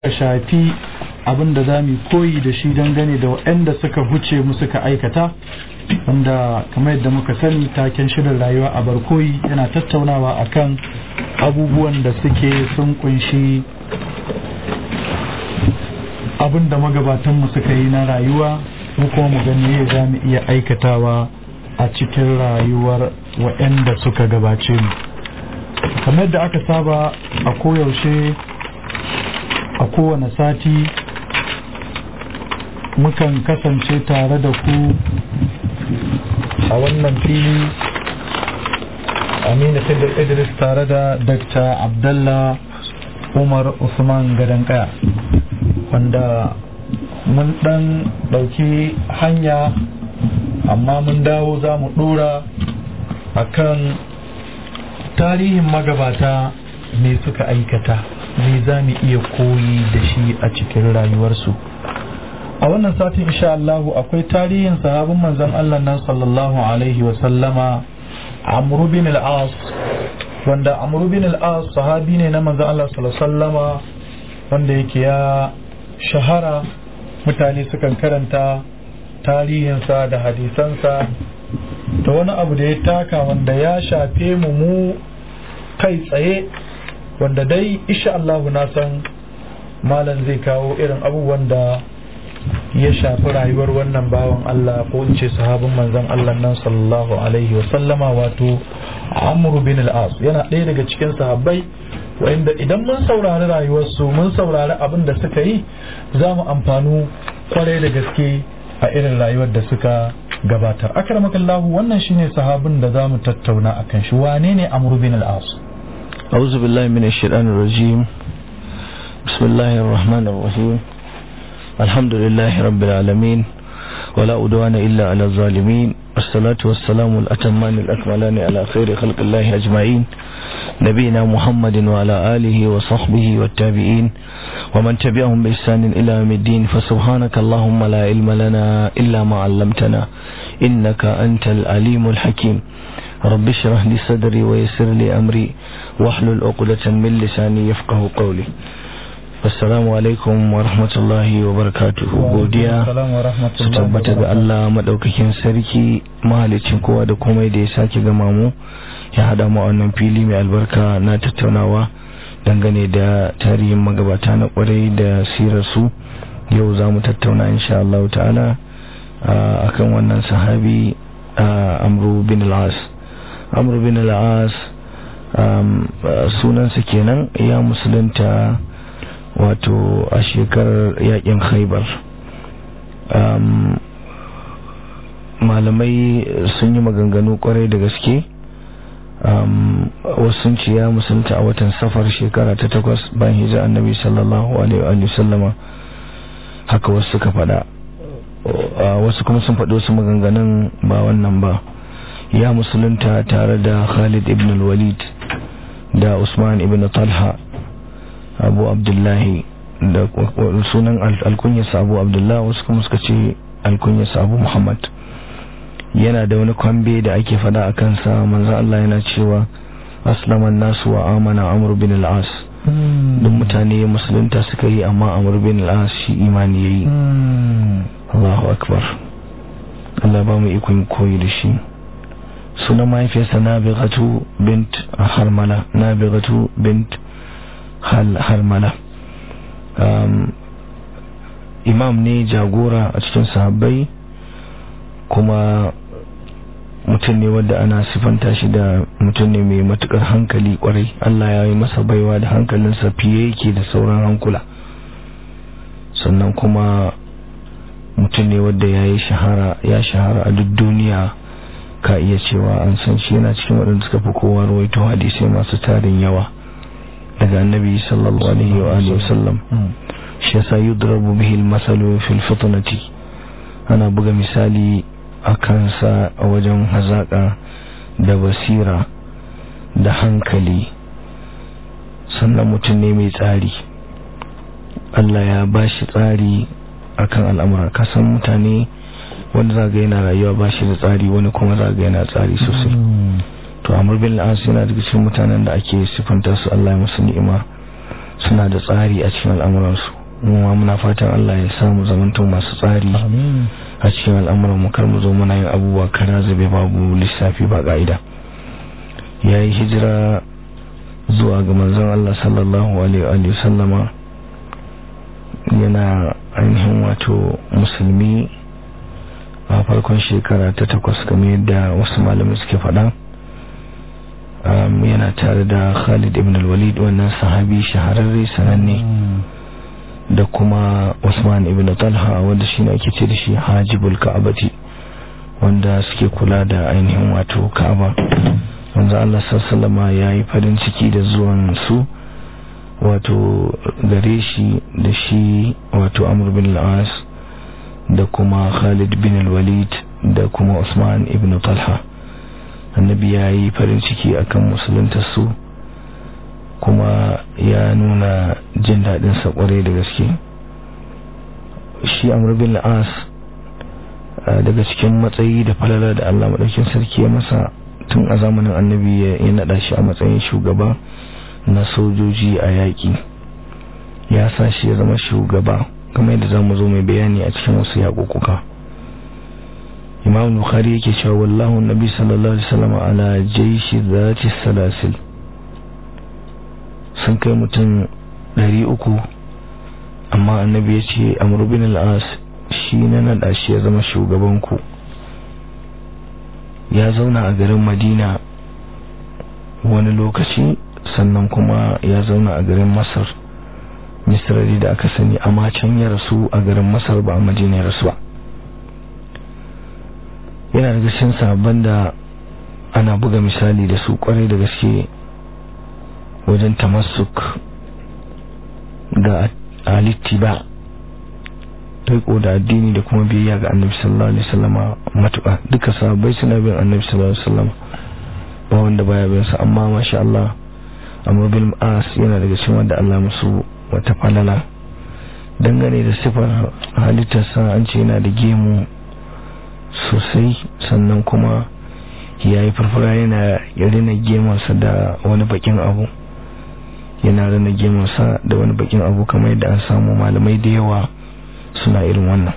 shafi abin da za mu koyi da shi dangane da waɗanda suka huce mu suka aikata wanda kamar yadda muka sani taken shirin rayuwa a barkoyi yana tattaunawa akan abubuwan da suke sun kunshi abin da magabatanmu suka yi na rayuwa mu kuma mu gani za mu iya aikatawa a cikin rayuwar waɗanda suka gabace mu kamar da aka saba a koyaushe a kowane sati mukan kasance tare da ku a wannan fili aminu sidar idris tare da dr abdallah umar usman gadankaya wanda mun dan dauki hanya amma mun dawo za mu dora akan tarihin magabata me suka aikata me za mu iya koyi da shi a cikin rayuwarsu a wannan satin insha Allah akwai tarihin sahabin manzon Allah nan sallallahu alaihi wa sallama Amr bin al-As wanda Amr bin al-As sahabi ne na manzon Allah sallallahu alaihi sallama wanda yake ya shahara mutane sukan karanta tarihinsa da hadisansa da wani abu da ya taka wanda ya shafe mu mu kai tsaye wanda dai insha Allah na san malam zai kawo irin abubuwan da ya shafi rayuwar wannan bawan Allah ko in ce sahabin manzon Allah nan sallallahu alaihi wa sallama wato Amr bin al-As yana ɗaya daga cikin sahabbai wanda idan mun saurari rayuwarsu mun saurari abin da suka yi za mu amfanu kwarai da gaske a irin rayuwar da suka gabatar akramakallahu wannan shine sahabin da za mu tattauna akan shi wane ne Amr bin al-As أعوذ بالله من الشيطان الرجيم بسم الله الرحمن الرحيم الحمد لله رب العالمين ولا أدوان إلا على الظالمين الصلاة والسلام الأتمان الأكملان على خير خلق الله أجمعين نبينا محمد وعلى آله وصحبه والتابعين ومن تبعهم بإحسان إلى يوم الدين فسبحانك اللهم لا علم لنا إلا ما علمتنا إنك أنت العليم الحكيم رب اشرح لي صدري ويسر لي أمري واحلل عقدة من لساني يفقه قولي assalamu alaikum wa rahmatullahi wa barakatuhu godiya su tabbata ga Allah madaukakin sarki mahalicin kowa da komai da ya sake gama mu ya hada mu wannan fili mai albarka na tattaunawa dangane da tarihin magabata na kwarai da sirar su yau za mu tattauna insha Allah ta'ala akan wannan sahabi amru bin al-as amru bin al-as sunansa kenan ya musulunta wato a shekarar yakin khaibar malamai sun yi maganganu kwarai da gaske wasu sun ce ya musulunta a watan safar shekara ta takwas bayan hijira annabi sallallahu alaihi sallama haka wasu suka fada wasu kuma sun faɗi wasu maganganun ba wannan ba ya musulunta tare da khalid ibn walid da usman ibn talha abu abdullahi da sunan alkunyarsa abu abdullahi wasu kuma suka ce alkunyarsa abu muhammad yana da wani kwambe da ake fada a kansa manzan Allah yana cewa aslaman nasu wa amana amur bin al'as duk mutane musulunta suka yi amma amur bin al'as shi imani ya yi Allahu akbar Allah ba mu ikon koyi da shi sunan mahaifiyarsa nabigatu bint harmala nabigatu bint harmala imam ne jagora a cikin sahabbai kuma mutum ne wadda ana sifanta shi da mutum ne mai matukar hankali kwarai Allah ya yi masa baiwa da hankalinsa fiye yake da sauran hankula sannan kuma mutum ne wadda ya yi shahara ya shahara a duk duniya ka iya cewa an san shi yana cikin waɗanda suka fi kowa rawaito hadisai masu tarin yawa daga annabi sallallahu alaihi wa alihi wasallam shi yasa yudrabu bihi al-masalu fil fitnati ana buga misali a kansa a wajen hazaka da basira da hankali sannan mutum ne mai tsari Allah ya bashi tsari akan al'amura kasan mutane wanda zaga yana rayuwa bashi da tsari wani kuma zaga yana tsari sosai to amur bin al'as yana daga cikin mutanen da ake sifanta su Allah ya musu ni'ima suna da tsari a cikin al'amuransu mu muna fatan Allah ya samu zamanto masu tsari a cikin al'amuran mu kar mu zo muna yin abubuwa kara zube babu lissafi ba ka'ida ya yi hijira zuwa ga manzon Allah sallallahu alaihi wa sallama yana ainihin wato musulmi a farkon shekara ta takwas kamar yadda wasu malamai suke faɗa yana tare da Khalid ibn al-Walid wannan sahabi shahararre sananne da kuma Usman ibn Talha wanda shine ake ce da shi Hajibul Ka'abati wanda suke kula da ainihin wato Ka'aba wanda Allah sallallahu ya yi farin ciki da zuwan su wato gare shi da shi wato Amr bin al-As da kuma Khalid bin al-Walid da kuma Usman ibn Talha annabi ya yi farin ciki akan musuluntar su kuma ya nuna jin daɗin sa kwarai da gaske shi Amr bin al-As daga cikin matsayi da falala da Allah madaukin sarki ya masa tun a zamanin annabi ya naɗa shi a matsayin shugaba na sojoji a yaƙi ya sa shi ya zama shugaba kamar yadda za mu zo mai bayani a cikin wasu yaƙuƙuka imam bukhari yake cewa wallahu nabi sallallahu alaihi wasallam ala jaishi zati salasil sun kai mutum ɗari uku amma annabi ya ce amr bin al-as shi na naɗa shi ya zama shugaban ku ya zauna a garin madina wani lokaci sannan kuma ya zauna a garin masar misrari da aka sani amma can ya rasu a garin masar ba a madina ya rasu ba yana daga cikin sabon da ana buga misali da su kwarai da gaske wajen tamassuk da alittiba riko da addini da kuma biyayya ga annabi sallallahu alaihi wasallama matuƙa duka sahabbai suna bin annabi sallallahu alaihi wasallama ba wanda baya bin sa amma masha Allah amma bil as yana daga cikin wanda Allah musu wata falala dangane da sifar halittarsa an ce yana da gemu sosai sannan kuma ya yi farfara yana rina gemarsa da wani bakin abu yana rina gemarsa da wani bakin abu kamar yadda an samu malamai da yawa suna irin wannan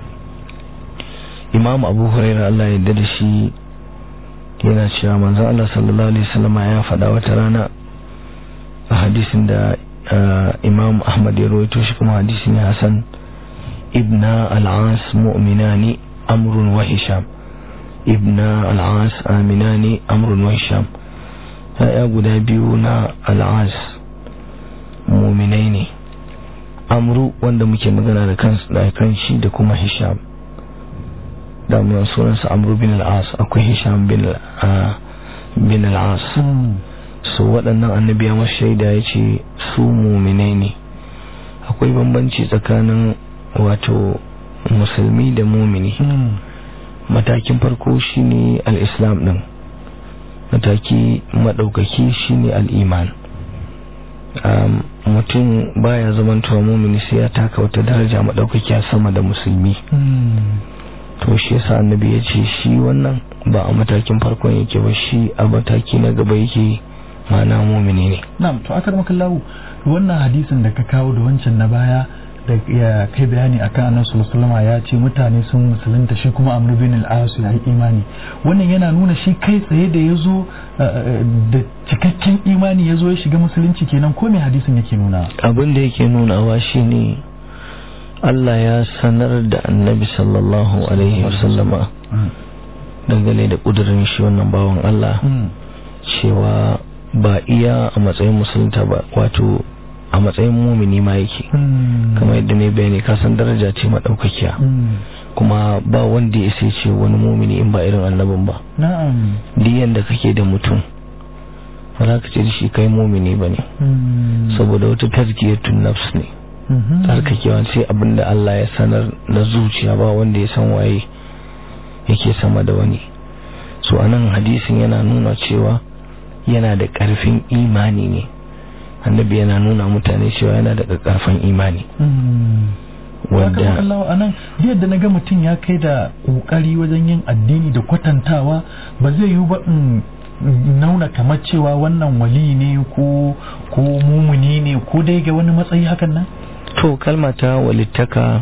imam abu huraira Allah ya da shi yana cewa manzon Allah sallallahu alaihi wasallama ya faɗa wata rana a hadisin da imam ahmad ya rawaito shi kuma hadisi ne hasan ibna al-as mu'minani amrun wa hisham ibna al-as aminani amrun wa hisham ya guda biyu na al-as mu'minai ne amru wanda muke magana da kansu da kan shi da kuma hisham da mu sunansa amru bin al-as akwai hisham bin bin al-as so waɗannan annabi ya masu shaida ya ce su muminai ne akwai bambanci tsakanin wato musulmi da mumini matakin farko shine al-islam din mataki maɗaukaki shine al-iman mutum baya zamantowa mumini sai ya taka wata daraja maɗaukakiya sama da musulmi to shi yasa annabi ya ce shi wannan ba a matakin farkon yake ba shi a mataki na gaba yake mana mumini ne na'am to akar makallahu wannan hadisin da ka kawo da wancan na baya da ya kai bayani akan annabi sallallahu ya ce mutane sun musulunta shi kuma amr bin al-as ya yi imani wannan yana nuna shi kai tsaye da yazo da cikakken imani yazo ya shiga musulunci kenan ko me hadisin yake nuna abin da yake nunawa shine Allah ya sanar da annabi sallallahu alaihi wasallama dangane da kudurin shi wannan bawan Allah cewa ba iya a matsayin musulunta ba wato a matsayin mumini ma yake kamar yadda ne bayani kasan daraja ce madaukakiya kuma ba wanda ya sai ce wani mumini in ba irin annabin ba na'am diyan da kake da mutum ba za ka ce da shi kai mumini ba ne saboda wata tazkiyatun nafs ne tsarkakewa sai abinda Allah ya sanar na zuciya ba wanda ya san waye yake sama da wani so anan hadisin yana nuna cewa yana da ƙarfin imani ne annabi yana nuna mutane cewa yana da ƙarfin imani wanda Allah anan yadda naga mutum ya kai da kokari wajen yin addini da kwatantawa ba zai yi ba in nauna kamar cewa wannan wali ne ko ko mumuni ne ko dai ga wani matsayi hakan nan to kalma ta walittaka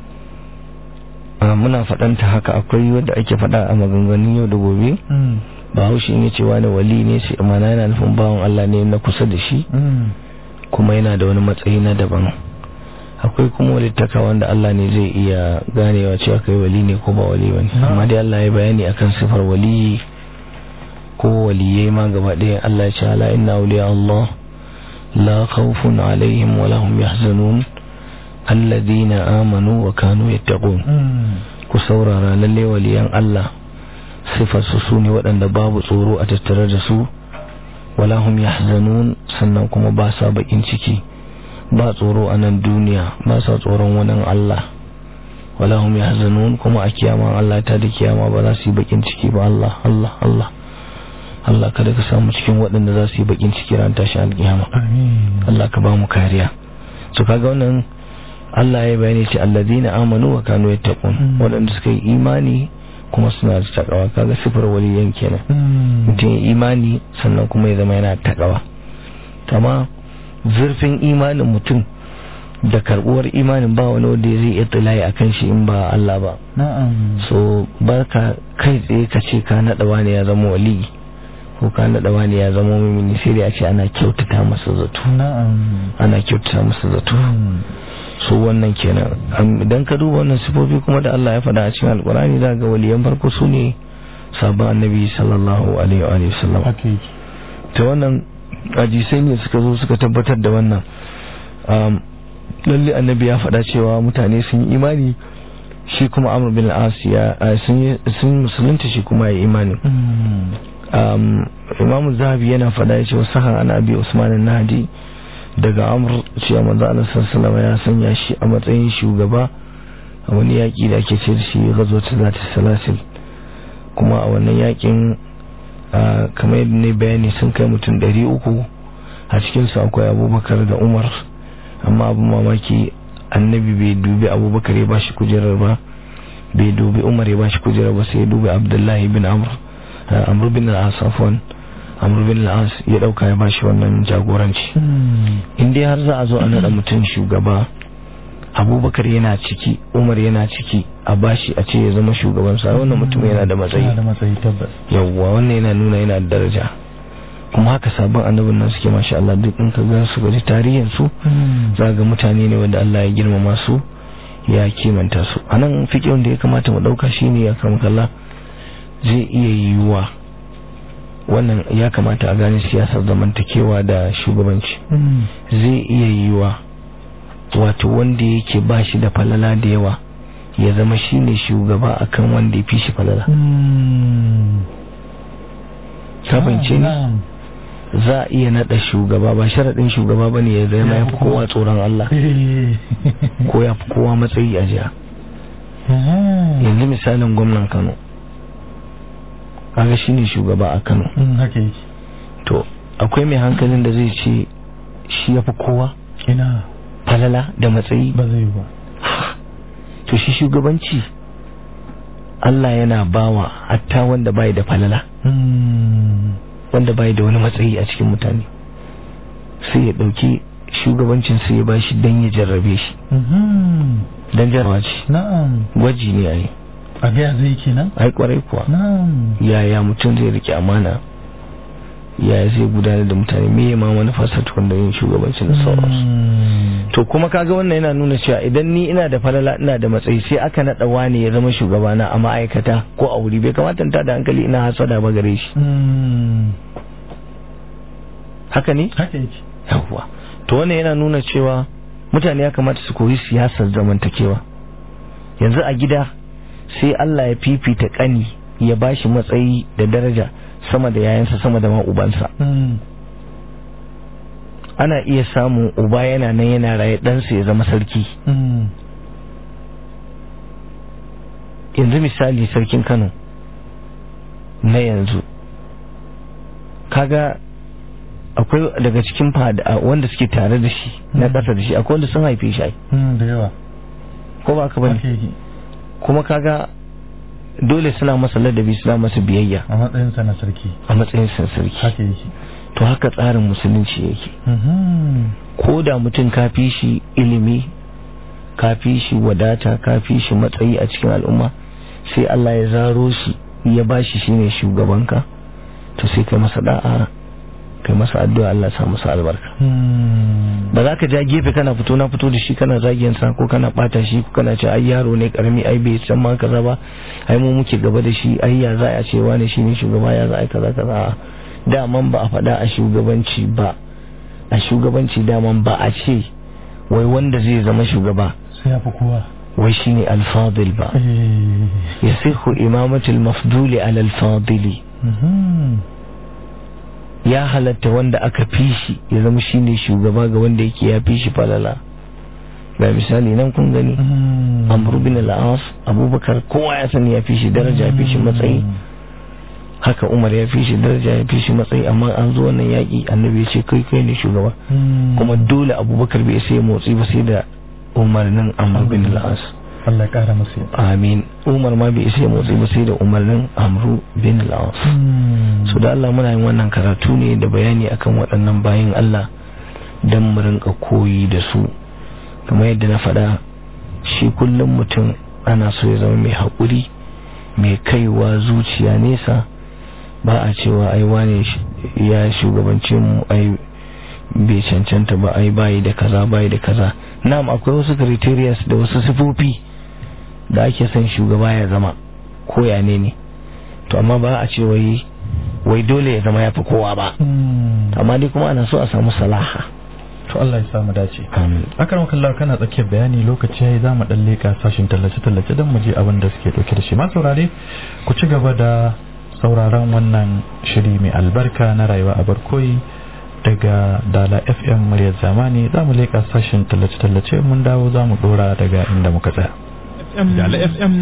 muna faɗanta haka akwai wadda ake faɗa a maganganun yau da gobe ba haushi ne cewa da wali ne sai amana yana nufin bawan Allah ne na kusa da shi kuma yana da wani matsayi na daban akwai kuma walittaka wanda Allah ne zai iya ganewa cewa kai wali ne ko ba wali bane amma dai Allah ya bayani akan sifar wali ko waliyai ma gaba ɗaya Allah ya ce ala inna awliya Allah la khawfun alaihim wa lahum yahzanun alladhina amanu wa kanu yattaqun ku saurara lalle waliyan Allah sifar su sune waɗanda babu tsoro a tattare da su wala hum yahzanun sannan kuma ba sa bakin ciki ba tsoro a nan duniya ba sa tsoron wani Allah wala hum yahzanun kuma a kiyama Allah ta da kiyama ba za su yi bakin ciki ba Allah Allah Allah Allah kada ka samu cikin waɗanda za su yi bakin ciki ran tashi alkiyama Allah ka ba mu kariya to kaga wannan Allah ya bayani ce alladina amanu wa kanu yattaqun waɗanda suka yi imani kuma suna da takawa kaga sifar waliyan kenan mutum ya imani sannan kuma ya zama yana takawa kama zurfin imanin mutum da karbuwar imanin ba wani wanda zai iya tilaye akan shi in ba Allah ba so barka kai tsaye ka ce ka naɗa wani ya zama wali ko ka naɗa wani ya zama mumini sai dai a ce ana kyautata masa zato ana kyautata masa zato so wannan kenan idan ka duba wannan sifofi kuma da Allah ya faɗa a cikin alkurani za ga waliyan farko su ne sabon annabi sallallahu alaihi wa sallam ta wannan ajisai ne suka zo suka tabbatar da wannan lalle annabi ya faɗa cewa mutane sun yi imani shi kuma amr bin al ya sun musulunta shi kuma ya imani imamu zahabi yana faɗa ya ce wasu ana abi usman nadi daga amur cewa manzo Allah sallallahu ya sanya shi a matsayin shugaba a wani yaki da ake ce da shi ghazwatu zati salasil kuma a wannan yakin kamar yadda ne bayani sun kai mutum ɗari uku a cikin su akwai abubakar da umar amma abu mamaki annabi bai dubi abubakar ya bashi kujerar ba bai dubi umar ya bashi kujerar ba sai ya dubi abdullahi bin amr amr bin al-asafwan amr bin al-as ya dauka ya bashi wannan jagoranci in dai har za a zo a nada mutum shugaba abubakar yana ciki umar yana ciki a bashi a ce ya zama shugaban sa wannan mutum yana da matsayi yawwa wannan yana nuna yana da daraja kuma haka sabon annabin nan suke masha Allah duk in ka ga su gaji tarihin su za ga mutane ne wanda Allah ya girmama su ya kimanta su anan fiqhin da ya kamata mu dauka shine ya kalla zai iya yiwuwa wannan ya kamata a gane siyasar zamantakewa da shugabanci zai iya yiwa wato wanda yake ba shi da falala da yawa ya zama shi ne shugaba akan wanda ya fi shi falala kabance ne za a iya nada shugaba ba sharaɗin shugaba ba ne ya zama ya fi kowa tsoron Allah ko ya fi kowa matsayi a jiya yanzu misalin gwamnan Kano kaga shine shugaba a Kano to akwai mai hankalin da zai ce shi yafi kowa ina falala da matsayi ba zai ba to shi shugabanci Allah yana bawa hatta wanda bai da falala wanda bai da wani matsayi a cikin mutane sai ya dauki shugabancin sai ya bashi dan ya jarrabe shi dan jarrabawa ce na'am gwaji ne ai a ga zai kenan ai kwarai kuwa na'am yaya mutum zai rike amana yaya zai gudanar da mutane me ma manufarsa tukun da yin shugabancin da sauransu to kuma kaga wannan yana nuna cewa idan ni ina da falala ina da matsayi sai aka naɗa wani ya zama shugabana a ma'aikata ko a wuri bai kamata ta da hankali ina hasada ba gare shi haka ne haka yake yawwa to wannan yana nuna cewa mutane ya kamata su koyi siyasar zamantakewa yanzu a gida sai Allah ya fifita kani ya bashi matsayi da daraja sama da yayansa sama da ma ubansa ana iya samun uba yana nan yana raye ɗansa ya zama sarki yanzu misali sarkin kano na yanzu kaga akwai daga cikin fada wanda suke tare da shi na ƙasa da shi akwai wanda sun haife shi da yawa ko ba ka bane kuma kaga dole suna masa ladabi suna masa biyayya a matsayin sa na sarki a matsayin sa sarki haka yake to haka tsarin musulunci yake Mhm. ko da mutum ka fi shi ilimi ka fi shi wadata ka fi shi matsayi a cikin al'umma sai Allah ya zaro shi ya ba shi shine shugabanka to sai kai masa da'a kai masa addu'a Allah ya sa masa albarka Hmm. ba za ka ja gefe kana fito na fito da shi kana zagin sa ko kana bata shi ko kana ce ai yaro ne karami ai bai san ma kaza ba ai mu muke gaba da shi ai ya za a ce wani shi ne shugaba ya za a yi kaza kaza daman ba a faɗa a shugabanci ba a shugabanci daman ba a ce wai wanda zai zama shugaba sai ya fi kowa wai shine alfadil ba Eh. yasihu imamatul mafduli ala alfadili Mhm. ya halatta wanda aka fi shi ya zama shine shugaba ga wanda yake ya fi shi falala ga misali nan kun gani Hmm. amru bin al-as abubakar kowa ya sani ya fi shi daraja ya fi shi matsayi haka umar ya fi shi daraja ya fi shi matsayi amma an zo wannan yaƙi annabi ya ce kai kai ne shugaba Hmm. kuma dole abubakar bai sai motsi ba sai da umarnin amru bin al-as Allah ya kara masa yadda. amin umar ma bai sai motsi ba sai da umarnin amru bin al-as Hmm. so da Allah muna yin wannan karatu ne da bayani akan waɗannan bayin Allah don mu rinka koyi da su kamar yadda na faɗa shi kullum mutum ana so ya zama mai haƙuri mai kaiwa zuciya nesa ba a cewa ai wane sh- ya shugabance mu ai bai cancanta ba ai bayi da kaza bayi da kaza na'am akwai wasu criterias da wasu sifofi da ake son shugaba ya zama ko ya ne ne to amma ba a ce wai wai dole ya zama ya fi kowa ba Hmm. amma dai kuma ana so a samu salaha to Allah ya samu dace amin akaram kallah kana tsakiyar bayani lokaci yayi za mu dan leka sashin tallace tallace don mu je abin da suke dauke da shi ma saurare ku ci gaba da sauraron wannan shiri mai albarka na rayuwa a barkoyi daga dala fm muryar zamani za mu leka sashin tallace tallace mun dawo za mu dora daga inda muka tsaya Dala FM.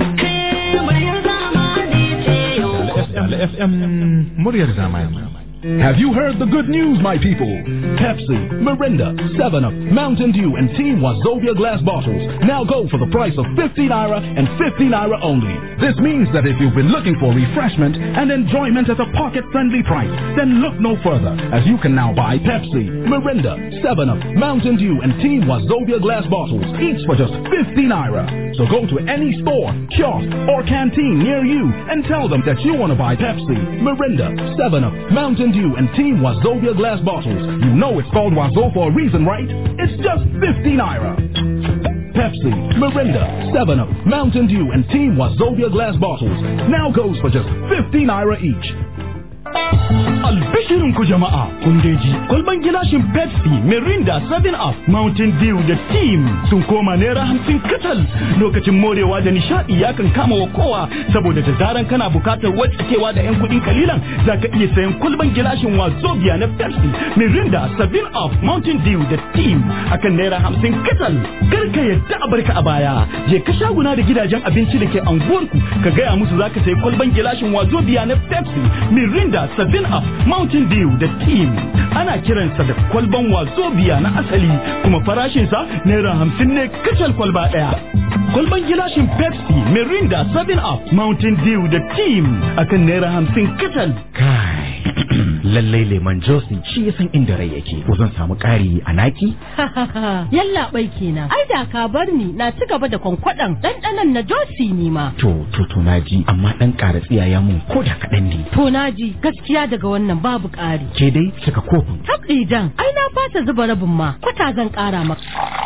Dala FM muryar zamani. Have you heard the good news, my people? Pepsi, Mirinda, 7-Up, Mountain Dew, and Team Wazobia glass bottles now go for the price of 50 naira and 50 naira only. This means that if you've been looking for refreshment and enjoyment at a pocket-friendly price, then look no further, as you can now buy Pepsi, Mirinda, 7-Up, Mountain Dew, and Team Wazobia glass bottles, each for just 50 naira. So go to any store, kiosk, or canteen near you and tell them that you want to buy Pepsi, Mirinda, 7-Up, Mountain Dew, and Team Wazobia glass bottles. You know it's called Wazo for a reason, right? It's just 50 naira. Pepsi, Mirinda, 7-Up, Mountain Dew, and Team Wazobia glass bottles now goes for just 50 naira each. Albishirin ku jama'a kun dai ji kwalban gilashin Pepsi, Mirinda, 7 Up, Mountain Dew da Team sun koma naira hamsin katal lokacin morewa da nishadi ya kan kama wa kowa saboda da zaran kana bukatar watsakewa da 'yan kuɗin kalilan za ka iya sayan kwalban gilashin wazobia na Pepsi, Mirinda, 7 Up, Mountain Dew da Team akan naira hamsin katal. Kar ka yadda a barka a baya, je ka shaguna da gidajen abinci da ke anguwarku ka gaya musu za ka sayi kwalban gilashin wazobia na Pepsi, Mirinda, 7 Up, Mountain Dew da Team. Ana kiransa da kwalban wazobia na asali kuma farashinsa naira hamsin ne kacal kwalba ɗaya. Kwalban gilashin Pepsi, Mirinda, 7 Up, Mountain Dew da Team akan naira hamsin kacal. Kai, lallai lemon Johnson shi ya san inda rai yake. Ko zan samu ƙari a naki? Yalla bai kenan. Ai da ka bar ni na ci gaba da kwankwaɗan ɗanɗanon na Josi ni ma. To, to, to na ji, amma ɗan ƙara tsiyaya mun ko da kaɗan ne. To na ji gaskiya daga wannan babu ƙari. Ke dai cika kofin. Tabɗi jan, ai na fasa zuba rabin ma, kwata zan ƙara maka.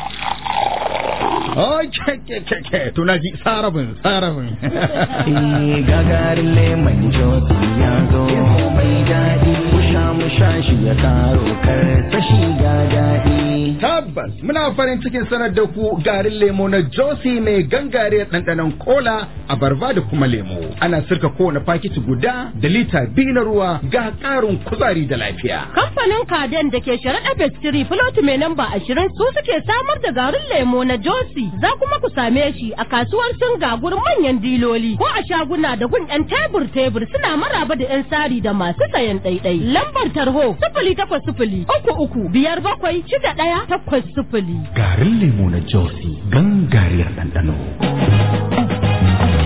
Ai, ke, ke, ke, ke, to na ji sarabin, sarabin. Eh gagarin lemon josi ya zo mai daɗi musha musha shi ya karo kar ta shiga daɗi Tabbas, muna farin cikin sanar da ku garin lemo na Josi mai gangare ɗanɗanon kola, abarba da kuma lemo. Ana sirka kowane fakiti guda da lita biyu na ruwa ga ƙarin kuzari da lafiya. Kamfanin Kaden da ke sharaɗa Bestiri Filoti mai namba ashirin su suke samar da garin lemo na Josi. Za kuma ku same shi a kasuwar Singa gurin manyan diloli ko a shaguna da gun 'yan tebur-tebur suna maraba da 'yan sari da masu sayan ɗaiɗai. Lambar tarho sifili takwas sifili uku uku biyar bakwai shida ɗaya takwas sifili. Garin lemo na Josi gangariyar ɗanɗano.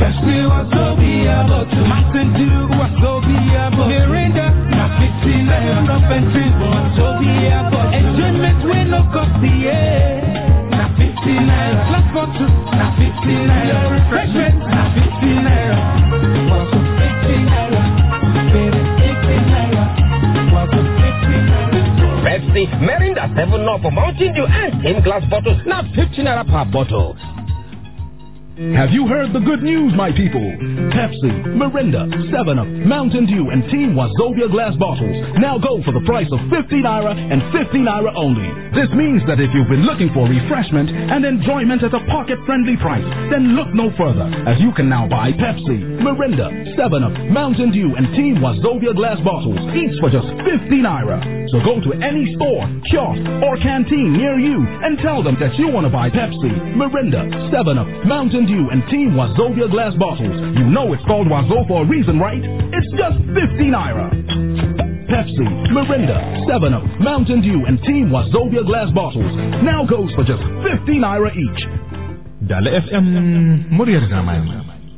Pepsi Wazobia bottle. Mountain Dew Wazobia bottle. Mirinda na 50 naira. Nothing Wazobia bottle. Enjoyment we no cost the air. Na 50 naira. Glass bottle na 50 naira. Refreshment na 50 naira. Wazo 50 naira. Baby 50 naira. Wazo 50 naira. Pepsi, Mirinda 7 Up, Mountain Dew, and 10 glass bottles. Now 15 naira per bottle. Have you heard the good news, my people? Pepsi, Mirinda, 7-Up, Mountain Dew, and Team Wazobia glass bottles now go for the price of 50 naira and 50 naira only. This means that if you've been looking for refreshment and enjoyment at a pocket-friendly price, then look no further, as you can now buy Pepsi, Mirinda, 7-Up, Mountain Dew, and Team Wazobia glass bottles, each for just 50 naira. So go to any store, kiosk, or canteen near you and tell them that you want to buy Pepsi, Mirinda, 7-Up, Mountain Dew, and Team Wazobia glass bottles. You know it's called Wazo for a reason, right? It's just 50 naira. Pepsi, Mirinda, 7-Up, Mountain Dew, and Team Wazobia glass bottles now goes for just 50 naira each. Dala FM muryar zamani.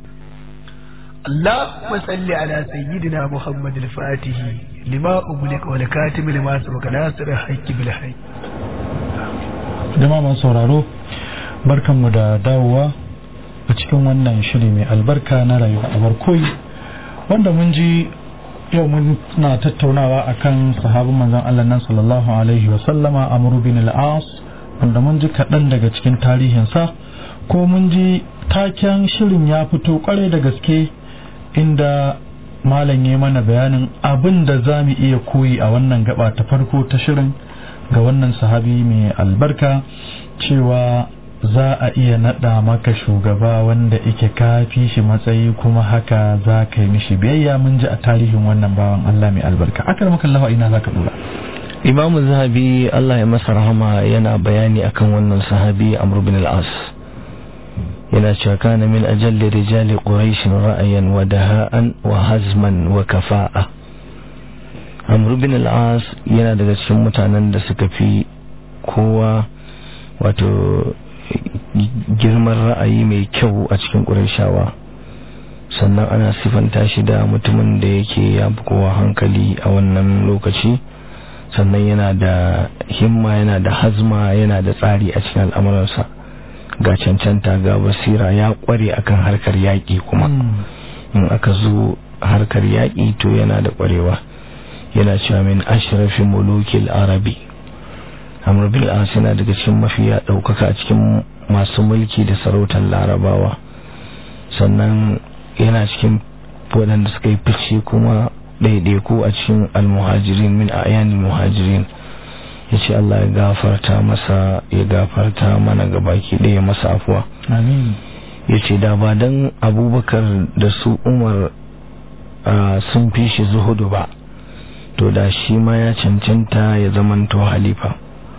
اللهم صل على سيدنا محمد الفاتح لما أغلق والكاتم لما سبق ناصر الحق بالحق jama'a masu sauraro barkanmu da dawowa a cikin wannan shiri mai albarka na rayuwa a barkoyi wanda mun ji yau mun na tattaunawa akan sahabin manzon Allah nan sallallahu alaihi wa sallama Amr bin al-As wanda mun ji kaɗan daga cikin tarihinsa ko mun ji taken shirin ya fito kwarai da gaske inda malam ya mana bayanin abin da za mu iya koyi a wannan gaba ta farko ta shirin ga wannan sahabi mai albarka cewa za a iya naɗa maka shugaba wanda ike kafi shi matsayi kuma haka za ka yi mishi biyayya mun ji a tarihin wannan bawan Allah mai albarka akar maka lawa ina za ka dora imamu zahabi Allah ya masa rahama yana bayani akan wannan sahabi amr bin al-as yana cewa kana min ajalli rijali quraish ra'ayan wa daha'an wa hazman wa kafa'a amr bin al-as yana daga cikin mutanen da suka fi kowa wato girman ra'ayi mai kyau a cikin qurayshawa sannan ana sifanta shi da mutumin da yake ya fi kowa hankali a wannan lokaci sannan yana da himma yana da hazma yana da tsari a cikin al'amuransa ga cancanta ga basira ya kware akan harkar yaƙi kuma in aka zo harkar yaƙi to yana da kwarewa yana cewa min ashrafi mulukil arabi amr bil as yana daga cikin mafiya ɗaukaka a cikin masu mulki da sarautar larabawa sannan yana cikin waɗanda suka yi fice kuma ɗaiɗaiku a cikin almuhajirin min ayanil muhajirin ya ce Allah ya gafarta masa ya gafarta mana gabaki ɗaya masa afuwa amin ya ce da ba don abubakar da su umar sun fi shi zuhudu ba to da shi ma ya cancanta ya zamanto halifa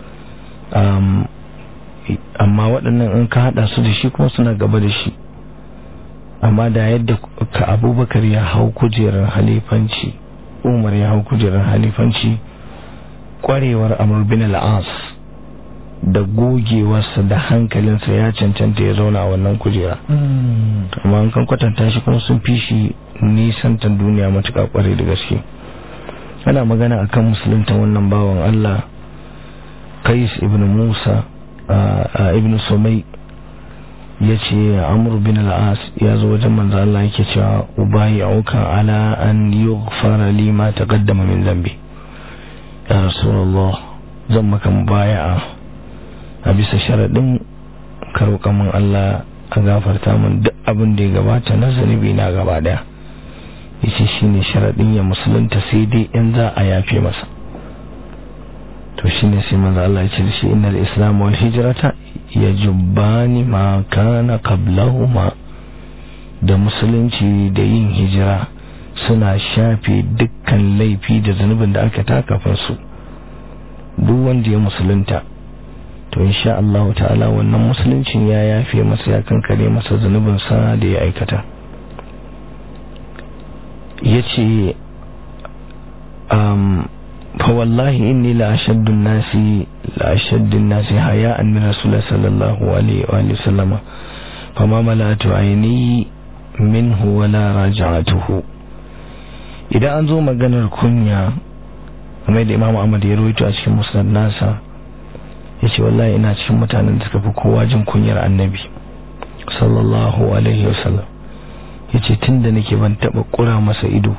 amma waɗannan in ka haɗa su da shi kuma suna gaba da shi amma da yadda ka abubakar ya hau kujerar halifanci umar ya hau kujerar halifanci kwarewar amur bin al'as da gogewarsa da hankalinsa ya cancanta ya zauna a wannan kujera amma an kan kwatanta shi kuma sun fi shi nisantar duniya matuƙa kwarai da gaske ana magana akan musulunta wannan bawan allah kais ibn musa ibn sumai ya ce amur bin al'as ya zo wajen manzo Allah yake cewa ubayi auka ala an yughfara li ma taqaddama min zambi ya rasulullah zan maka mubaya'a a bisa sharadin ka roƙa min Allah a gafarta min duk abin da ya gabata na zunubi na gaba daya yace shine sharadin ya musulunta sai dai in za a yafe masa to shine sai manzo Allah ya ce shi innal islam wal hijrata yajubbani ma kana qablahuma da musulunci da yin hijira suna shafe dukkan laifi da zunubin da aka taka su duk wanda ya musulunta to insha Allah ta'ala wannan musuluncin ya yafe masa ya kankare masa zunubin sa da ya aikata yace um فوالله إني لأشد الناس لأشد الناس حياء من رسول الله صلى الله عليه وآله وسلم فما ملأت عيني minhu wala raja'atuhu idan an zo maganar kunya game da Imam Ahmad ya rawaito a cikin musnad nasa yace wallahi ina cikin mutanen da suka fi kowa jin kunyar annabi sallallahu alaihi wasallam yace tunda nake ban taba kura masa ido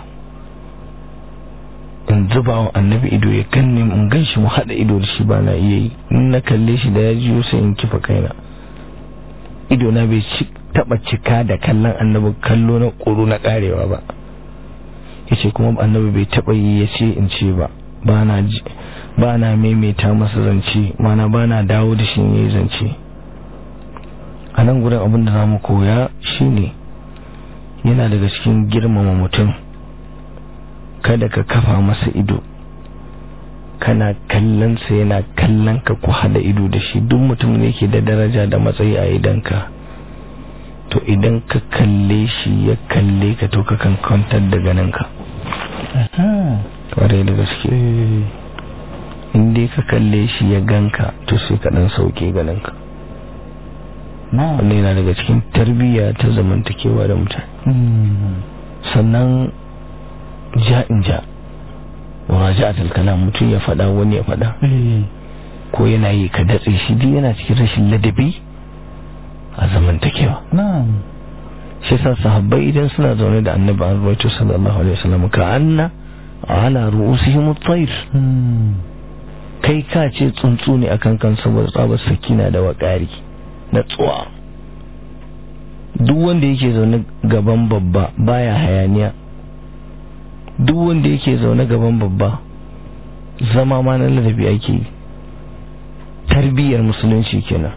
in zuba wa annabi ido ya kanne in ganshi mu hada ido da shi ba na iya yi in na kalle shi da ya jiyo sai in kifa kaina ido na bai taba cika da kallon annabi kallo na kuru na karewa ba yace kuma annabi bai taba yi ya ce in ce ba ba na ba na maimaita masa zance mana ba na dawo da shi yayi zance a nan gurin abin da zamu koya shine yana daga cikin girmama mutum kada ka kafa masa ido kana kallonsa yana kallon ka ku hada ido da shi duk mutum ne yake da daraja da matsayi a idanka to idan ka kalle shi ya kalle ka to ka kan kwantar da ganinka kwarai da gaske in dai ka kalle shi ya ganka to sai ka dan sauke ganinka wannan yana daga cikin tarbiyya ta zamantakewa da mutane sannan ja'in ja muraja'atul kalam mutum ya fada wani ya fada ko yana yi ka datse shi duk yana cikin rashin ladabi a zamantakewa na'am shi sa sahabbai idan suna zaune da annabi an ruwaito sallallahu alaihi wasallam ka anna ala ru'usihim at-tayr kai ka ce tsuntsu ne akan kan saboda tsabar sakina da wakari na tsuwa duk wanda yake zaune gaban babba baya hayaniya duk wanda yake zaune gaban babba zama ma na ladabi ake yi tarbiyyar musulunci kenan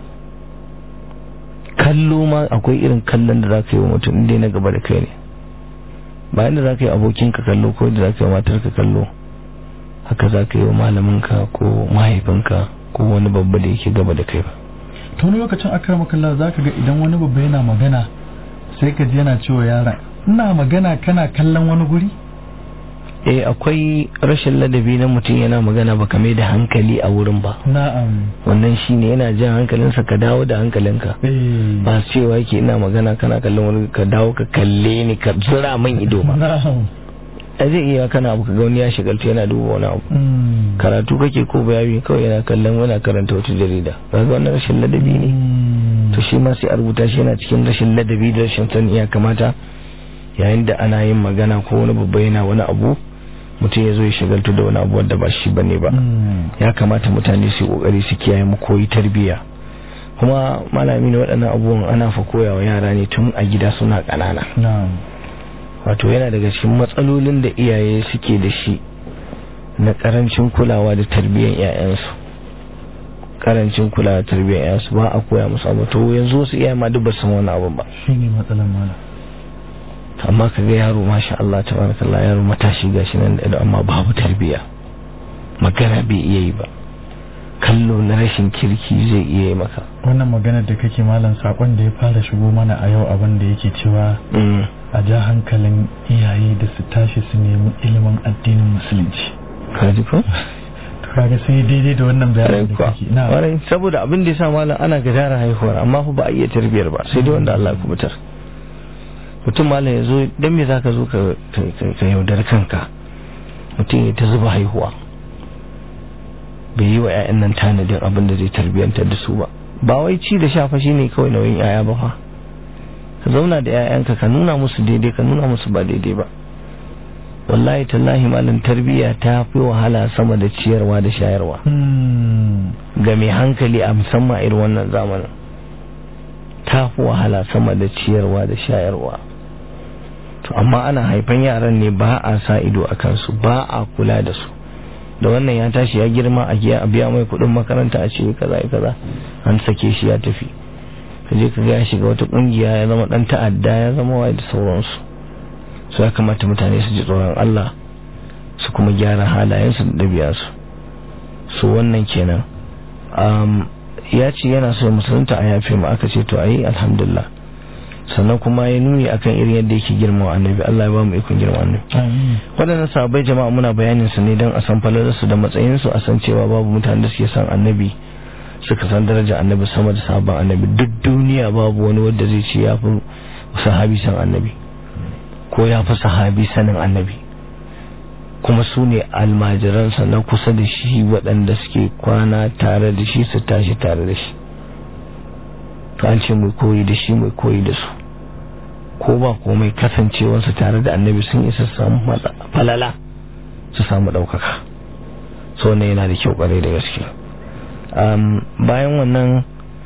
kallo ma akwai irin kallon da za ka yi wa mutum inda na gaba da kai ne bayan da za ka yi abokinka kallo ko da za ka yi matarka kallo haka za ka yi wa malaminka ko mahaifinka ko wani babba da yake gaba da kai ba ta wani lokacin akar makalla za ka ga idan wani babba yana magana sai ka ji yana cewa yaran ina magana kana kallon wani guri eh akwai rashin ladabi na mutum yana magana ba kame da hankali a wurin ba na'am wannan shine yana jan hankalinsa ka dawo da hankalinka ba cewa yake ina magana kana kallon wani ka dawo ka kalle ni ka zura min ido ba na'am a zai iya kana abu kaga wani ya shigalta yana duba wani abu karatu kake ko bayani kawai yana kallon wani karanta wata jarida kaga wannan rashin ladabi ne to shi ma sai a rubuta shi yana cikin rashin ladabi da rashin sani ya kamata yayin da ana yin magana ko wani babba yana wani abu mutum ya zo ya shagaltu da wani abu wanda ba shi bane ba ya kamata mutane su kokari su kiyaye mu koyi tarbiyya kuma malami ne waɗannan abubuwan ana fa koya wa yara ne tun a gida suna ƙanana wato yana daga cikin matsalolin da iyaye suke da shi na karancin kulawa da tarbiyyar 'ya'yansu karancin kulawa da tarbiyyar 'ya'yansu ba a koya musu abu to yanzu wasu iyaye ma duk ba san wani abu ba shine matsalan malam amma ka ga yaro masha Allah tabarakallah yaro matashi gashi nan da amma babu tarbiya magana bai iya yi ba kallo na rashin kirki zai iya yi maka wannan maganar da kake malam sakon da ya fara shigo mana a yau abin da yake cewa a ja hankalin iyaye da su tashi su nemi ilimin addinin musulunci kaji ko to kaga sai daidai da wannan bayanin da kake na warai saboda abin da ya sa malam ana gadara haihuwar amma fa ba a iya tarbiyar ba sai dai wanda Allah ya kubutar mutum malam ya zo don me za ka zo ka yaudar kanka mutum ya ta zuba haihuwa bai yi wa 'ya'yan nan tanadin abin da zai tarbiyyantar da su ba ba wai ci da shafa shi ne kawai nauyin 'ya'ya ba fa ka zauna da 'ya'yanka ka nuna musu daidai ka nuna musu ba daidai ba wallahi tallahi malam tarbiyya ta fi wahala sama da ciyarwa da shayarwa ga mai hankali a musamman irin wannan zamanin ta fi wahala sama da ciyarwa da shayarwa to amma ana haifan yaran ne ba a sa ido a kansu ba a kula da su da wannan ya tashi ya girma a biya mai kudin makaranta a ce kaza kaza an sake shi ya tafi kaje ka ga ya shiga wata kungiya ya zama dan ta'adda ya zama wai da sauransu su ya kamata mutane su ji tsoron Allah su kuma gyara halayensu da ɗabi'arsu su wannan kenan ya ce yana so musulunta a yafe mu aka ce to ayi alhamdulillah sannan kuma ya nuni akan irin yadda yake girma annabi Allah ya ba mu ikon girma annabi waɗannan sahabbai jama'a muna bayanin su ne don a san falalarsu da matsayin su a san cewa babu mutanen da suke san annabi suka san daraja annabi sama da sabon annabi duk duniya babu wani wanda zai ce ya fi sahabi san annabi ko ya fi sahabi sanin annabi kuma su ne almajiransa na kusa da shi waɗanda suke kwana tare da shi su tashi tare da shi to an ce mai koyi da shi mai koyi da su ko ba komai kasancewarsu tare da annabi sun isa samu falala su samu ɗaukaka so ne yana da kyau ƙwarai da gaske bayan wannan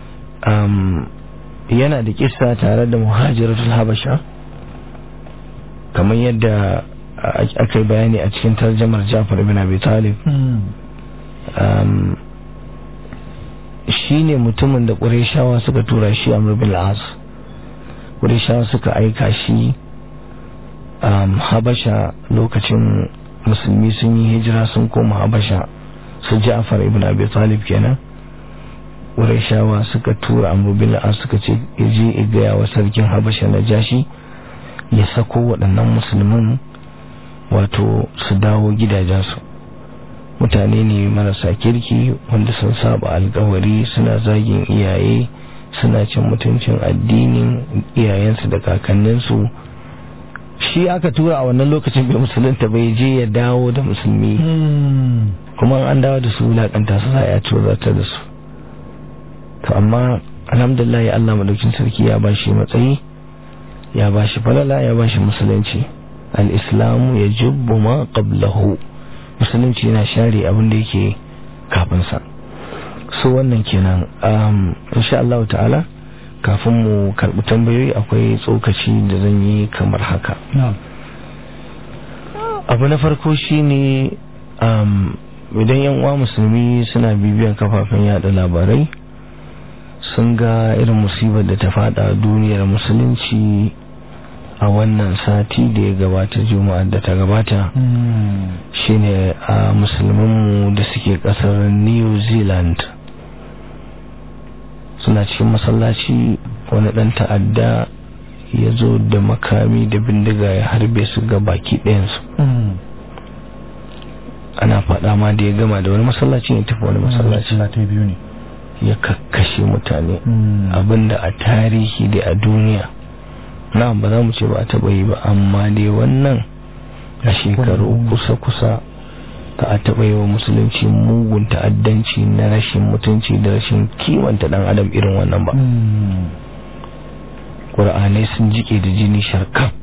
yana da kisa tare da muhajiratul habasha kamar yadda aka yi bayani a cikin tarjamar jafar ibn abi talib shi ne mutumin da ƙureshawa suka tura shi a bin as ƙureshawa suka aika shi habasha lokacin musulmi sun yi hijira sun koma habasha su jafar ibn abi talib kenan ƙureshawa suka tura amru bin as suka ce ya je ya gaya wa sarkin habasha na jashi ya sako waɗannan musulmin wato su dawo gidajensu mutane ne marasa kirki wanda sun saba alkawari suna zagin iyaye suna cin mutuncin addinin iyayensu da kakanninsu shi aka tura a wannan lokacin bai musulunta bai je ya dawo da musulmi kuma an dawo da su wulaƙanta su za a tozarta da su to amma alhamdulillah ya Allah madaukin sarki ya bashi matsayi ya bashi falala ya bashi musulunci al-islamu ya jubbu ma qablahu musulunci yana share abin da yake kafin sa so wannan kenan um insha Allah ta'ala kafin mu karbi tambayoyi akwai tsokaci da zan yi kamar haka abu na farko shine um idan yan uwa musulmi suna bibiyan kafafen yada labarai sun ga irin musibar da ta fada duniyar musulunci a wannan sati da ya gabata juma'ar da ta gabata shine a musulmanmu da suke kasar new zealand suna cikin masallaci wani dan ta'adda ya zo da makami da bindiga ya harbe su ga baki ɗayansu ana faɗa ma da ya gama da wani masallaci ne tafi wani masallaci ya kakkashe mutane abinda a tarihi da a duniya na ba za mu ce ba a taɓa yi ba amma dai wannan a shekaru kusa-kusa ka a taɓa yi wa musulunci mugun ta'addanci na rashin mutunci da rashin kimanta ɗan adam irin wannan ba ƙura'anai sun jike da jini sharkaf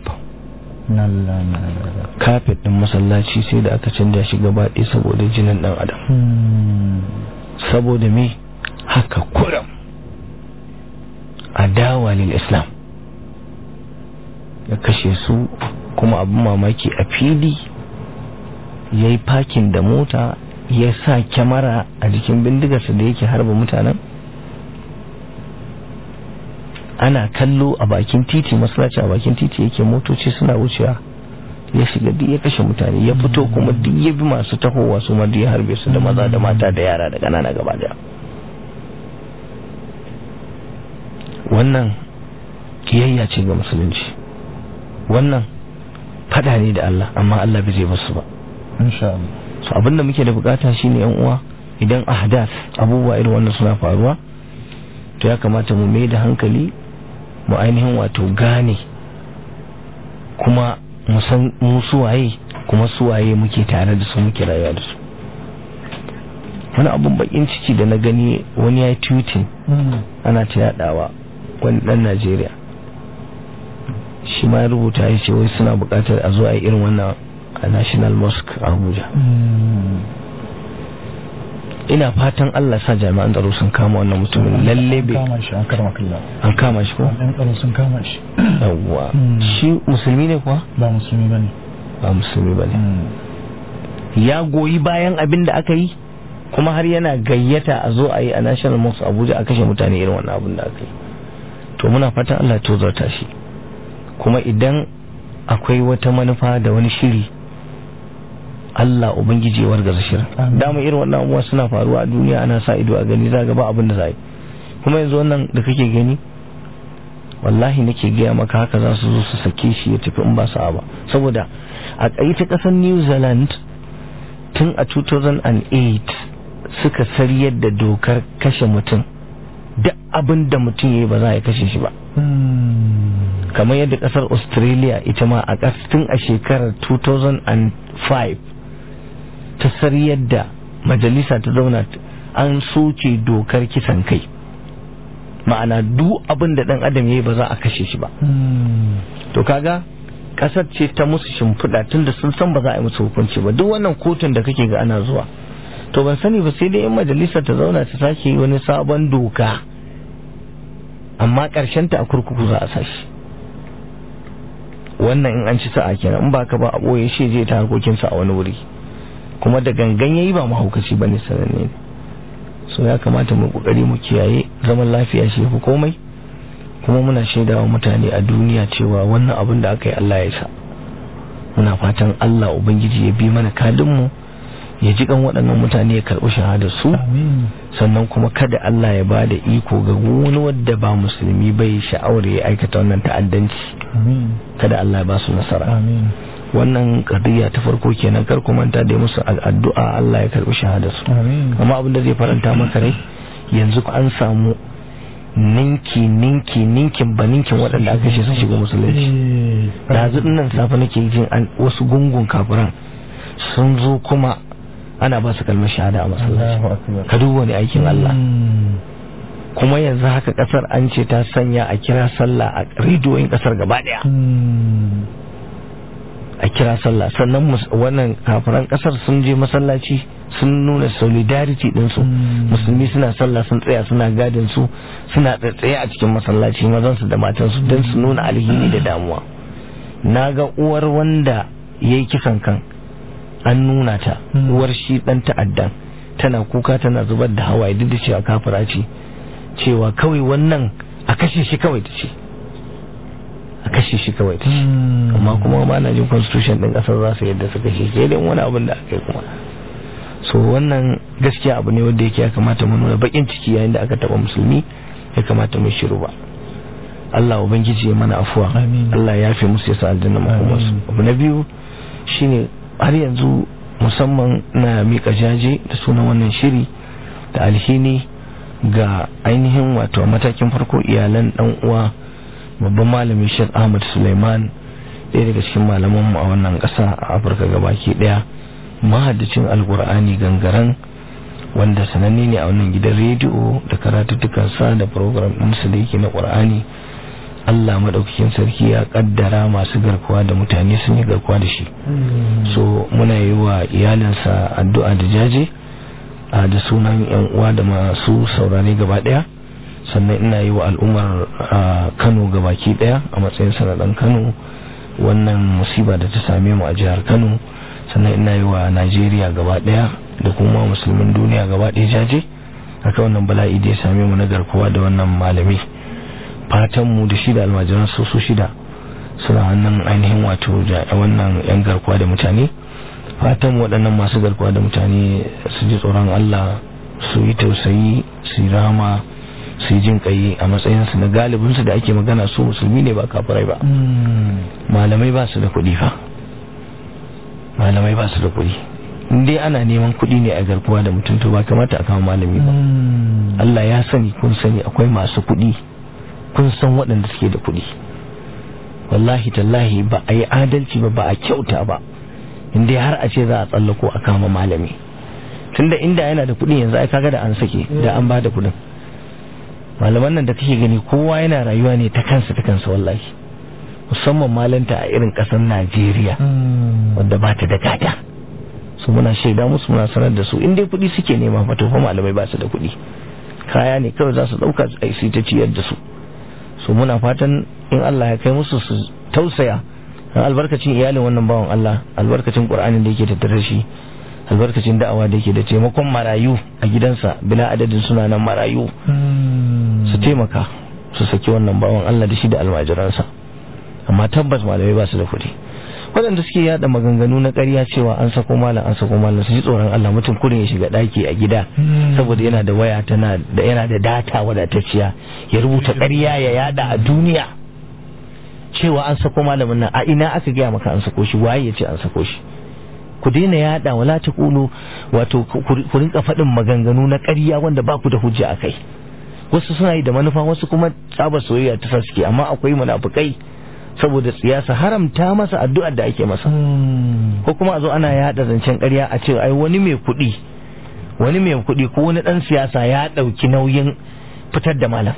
kafet ɗin masallaci sai da aka canja shi gaba ɗaya saboda jinin ɗan adam saboda me haka kuram adawa lil islam ya kashe su kuma abin mamaki a fili ya yi fakin da mota ya sa kyamara a jikin bindigarsa da yake harba mutanen ana kallo a bakin titi masalaci a bakin titi yake motoci suna wucewa ya shiga duk ya kashe mutane ya fito kuma duk ya bi masu tahowa su ma duk ya harbe su da maza da mata da yara da ƙanana gaba daya wannan kiyayya ce ga musulunci wannan fada ne da Allah amma Allah bai zai basu ba insha Allah so abinda muke da bukata shine yan uwa idan ahdath abubuwa irin wannan suna faruwa to ya kamata mu mai da hankali mu ainihin wato gane kuma mu san mu suwaye kuma suwaye muke tare da su muke rayuwa da su wani abun bakin ciki da na gani wani ya yi tweeting ana ta yadawa wani dan Najeriya shi ma rubuta ya ce wai suna bukatar a zo a yi irin wannan a national mosque a abuja ina fatan allah sa jami'an tsaro sun kama wannan mutumin lalle bai kama shi an karma kalla an kama shi ko an tsaro sun kama shi yawwa shi musulmi ne kuwa ba musulmi bane ba musulmi bane ya goyi bayan abin da aka yi kuma har yana gayyata a zo a yi a national mosque abuja a kashe mutane irin wannan abin da aka yi to muna fatan allah ya tozarta shi kuma idan akwai wata manufa da wani shiri Allah Ubangiji ya wargaza shirin dama irin wannan abubuwa suna faruwa a duniya ana sa ido a gani za ga ba abin da za yi kuma yanzu wannan da kake gani wallahi nake gaya maka haka za su zo su sake shi ya tafi in ba sa ba saboda a ta kasar New Zealand tun a 2008 suka sariyar da dokar kashe mutum duk abin da mutum ya yi ba za a kashe shi ba kamar yadda kasar australia ita ma a tun a shekarar 2005 ta sariyar da majalisa ta zauna an soke dokar kisan kai ma'ana duk abin da dan adam yayi ba za a kashe shi ba to kaga kasar ce ta musu shimfiɗa tun da sun san ba za a yi musu hukunci ba duk wannan kotun da kake ga ana zuwa to ban sani ba sai dai in majalisa ta zauna ta sake wani sabon doka amma ta a kurkuku za a sashi wannan in an ci sa'a kenan in ba ka ba a ɓoye shi zai ta harkokinsa a wani wuri kuma da gangan yayi ba mahaukaci ba ne sananne ne so ya kamata mu kokari mu kiyaye zaman lafiya shi fi komai kuma muna shaidawa mutane a duniya cewa wannan abin da aka yi Allah ya sa muna fatan Allah ubangiji ya bi mana kadin mu ya ji kan waɗannan mutane ya karɓi shahadar su sannan kuma kada Allah ya bada iko ga wani wadda ba musulmi bai sha'awar ya aikata wannan ta'addanci kada Allah ya ba su nasara wannan kadiyya ta farko kenan kar ku manta da musu addu'a Allah ya karbi shahadar su amma abin da zai faranta maka rai yanzu an samu ninki ninki ninkin ba ninkin waɗanda aka ce sun shiga musulunci da nan safe nake jin an wasu gungun kafiran sun zo kuma ana ba su kalmar shahada a masallaci ka duba wani aikin Allah kuma yanzu haka kasar an ce ta sanya a kira sallah a rediyoyin kasar gaba daya a kira sallah sannan wannan kafiran kasar sun je masallaci sun nuna solidarity dinsu musulmi suna sallah sun tsaya suna gadin su suna tsaye a cikin masallaci mazan su da matan su don su nuna alhini da damuwa na ga uwar wanda ya yi kisan kan an nuna ta uwar shi dan ta'addan tana kuka tana zubar da hawaye duk da cewa kafira ce cewa kawai wannan a kashe shi kawai ta ce a kashe shi kawai ta ce amma kuma ma na jin constitution din kasar za su yadda su kashe shi dai wani abin da aka yi kuma so wannan gaskiya abu ne wanda yake ya kamata mu nuna bakin ciki yayin da aka taba musulmi ya kamata mu shiru ba Allah ubangiji ya mana afuwa Allah ya yafe musu ya sa aljanna makomarsu abu na biyu shine har yanzu musamman na mika jaje da sunan wannan shiri da alhini ga ainihin wato matakin farko iyalan dan uwa babban malami Sheikh Ahmad Suleiman ɗaya daga cikin malamanmu a wannan ƙasa a Afirka gabaki ɗaya mahaddacin alkur'ani gangaren wanda sananne ne a wannan gidan rediyo da karatuttukansa da program ɗinsa da yake na ƙur'ani Allah maɗaukakin sarki ya ƙaddara masu garkuwa da mutane sun yi garkuwa da shi so muna yi wa iyalinsa addu'a da jaje a da sunan yan uwa da masu saurare gaba ɗaya sannan ina yi wa al'ummar kano gabaki ɗaya a matsayin sanadan kano wannan musiba da ta same mu a jihar kano sannan ina yi wa najeriya gaba ɗaya da kuma musulmin duniya gaba ɗaya jaje aka wannan bala'i da ya same mu na garkuwa da wannan malami fatan mu da shi da almajiran su su shida suna hannun ainihin wato wannan yan garkuwa da mutane fatan waɗannan masu garkuwa da mutane su ji tsoron Allah su yi tausayi su yi rama su yi jin kai a matsayinsu na galibinsu da ake magana su musulmi ne ba kafirai ba malamai ba su da kuɗi fa malamai ba su da kuɗi dai ana neman kuɗi ne a garkuwa da mutum to ba kamata a kama malami ba Allah ya sani kun sani akwai masu kuɗi kun san waɗanda suke da kuɗi wallahi tallahi ba a yi adalci ba ba a kyauta ba inda har a ce za a tsallako a kama malami tunda inda yana da kuɗi yanzu ai kaga da an sake da an ba da kuɗin malaman nan da kake gani kowa yana rayuwa ne ta kansa ta kansa wallahi musamman malanta a irin ƙasar Najeriya wadda ba ta da gada su muna shaida musu muna sanar da su in dai kuɗi suke nema fa to fa malamai ba su da kuɗi kaya ne kawai za su ɗauka su ta ciyar da su so muna fatan in Allah ya kai musu su tausaya dan albarkacin iyalin wannan bawan Allah albarkacin Qur'anin da yake tattare shi albarkacin da'awa da yake da taimakon marayu a gidansa bila adadin suna nan marayu su taimaka su saki wannan bawan Allah da shi da almajiransa amma tabbas malamai ba su da kuɗi waɗanda suke yada maganganu na ƙarya cewa an sako malam an sako malam su ji tsoron Allah mutum kurin ya shiga ɗaki a gida saboda yana da waya tana da yana da data wadatacciya ya rubuta ƙarya ya yada a duniya cewa an sako malamin nan a ina aka gaya maka an sako shi waye ya ce an sako shi ku daina yada wala ta kulu wato ku rinka faɗin maganganu na ƙarya wanda ba ku da hujja a kai wasu suna yi da manufa wasu kuma tsabar soyayya ta sa suke amma akwai munafukai saboda siyasa haramta masa addu'ar da ake masa ko kuma a zo ana yada zancen ƙarya a ce ai wani mai kuɗi wani mai kuɗi ko wani ɗan siyasa ya ɗauki nauyin fitar da malam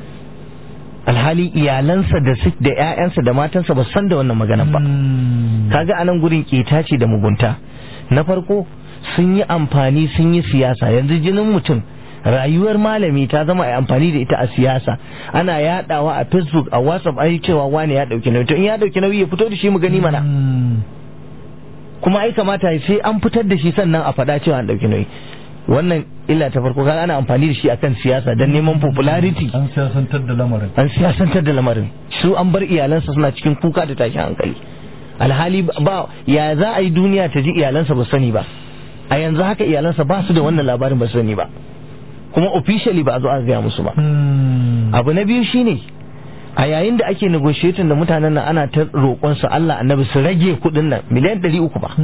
alhali iyalansa da su da ƴaƴansa da matansa ba san da wannan maganar ba kaga anan gurin keta ce da mugunta na farko sun yi amfani sun yi siyasa yanzu jinin mutum rayuwar malami ta zama a amfani da ita a siyasa ana yadawa a facebook a whatsapp ai cewa wani ya dauki nauyi to in ya dauki nauyi ya fito da shi mu gani mana kuma ai kamata sai an fitar da shi sannan a faɗa cewa an dauki nauyi wannan illa ta farko kaga ana amfani da shi akan siyasa don neman popularity an siyasantar da lamarin an siyasantar da lamarin su an bar iyalansa suna cikin kuka da tashin hankali alhali ba ya za a yi duniya ta ji iyalansa ba sani ba a yanzu haka iyalansa ba su da wannan labarin ba sani ba kuma officially ba a zo aka gaya musu ba abu na biyu shine a yayin da ake negotiating da mutanen nan ana ta roƙon su Allah annabi su rage kuɗin nan miliyan ɗari uku ba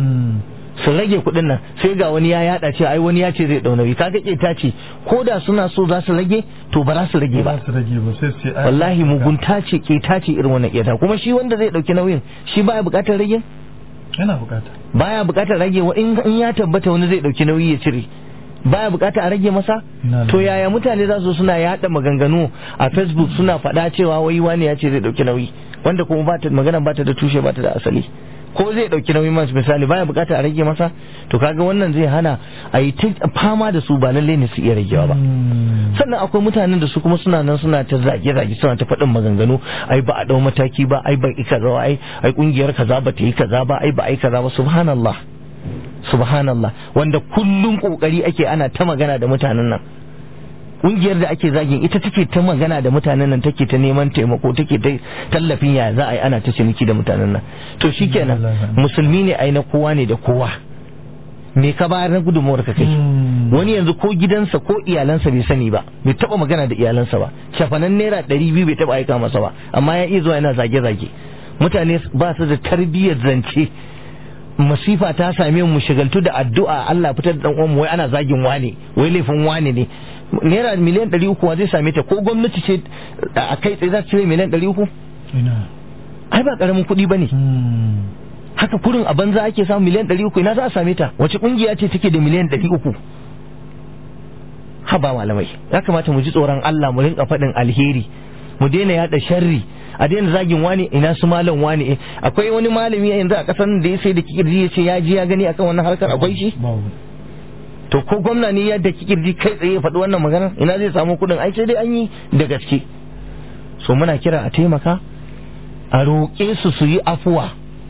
su rage kuɗin nan sai ga wani ya yada ce ai wani ya ce zai ɗau nauyi kaga ta ce ko da suna so za su rage to ba za su rage ba su rage ba sai su ce ai wallahi mugunta ce keta ce irin wannan keta kuma shi wanda zai ɗauki nauyin shi baya buƙatar rage yana bukata baya buƙatar rage wa in in ya tabbata wani zai ɗauki nauyi ya cire baya bukata a rage masa Na to lura. yaya mutane za su suna yada maganganu a facebook suna faɗa cewa wai wani ya ce zai ɗauki nauyi wanda kuma ba ta magana ba ta da tushe ba ta da asali ko zai ɗauki nauyi masu misali baya bukata a rage masa to kaga wannan zai hana a yi ta fama da su ba lalle ne su iya ragewa ba sannan akwai mutanen da su kuma suna nan suna ta zage-zage suna ta faɗin maganganu ai ba a ɗau mataki ba ai ba kaza ba ai ai kungiyar kaza ba ta yi kaza ba ai ba ai kaza ba subhanallah subhanallah wanda kullum kokari ake ana ta magana da mutanen nan kungiyar da ake zagin ita take ta magana da mutanen nan take ta neman taimako take ta tallafin ya za a yi ana ta ciniki da mutanen nan to shikenan musulmi ne ai na kowa ne da kowa me ka bayar na gudunmuwar ka kai wani yanzu ko gidansa ko iyalansa bai sani ba bai taba magana da iyalansa ba shafanan naira ɗari biyu bai taba aika masa ba amma ya iya zuwa yana zage-zage mutane ba su da tarbiyyar zance masifa ta same mu shigaltu da addu'a Allah fitar da dan uwan mu wai ana zagin wane wai laifin wane ne naira miliyan ɗari uku wa zai same ta ko gwamnati ce a kai tsaye za ta cire miliyan ɗari uku ina ai ba ƙaramin kuɗi ba ne haka kurin a banza ake samun miliyan ɗari uku ina za a same ta wace ƙungiya ce take da miliyan ɗari uku haba malamai ya kamata mu ji tsoron Allah mu rinka faɗin alheri mu daina yaɗa sharri a daina zagin wani ina su malam wani eh. akwai wani malami yanzu a ƙasar da ya sai da kikirji ya ce ya ji ya gani akan wannan harkar akwai shi babu to ko gwamna ne yadda kikirji kai tsaye ya faɗi wannan maganar ina zai samu kuɗin ai sai dai an yi da gaske so muna kira a taimaka a roƙe su su yi afuwa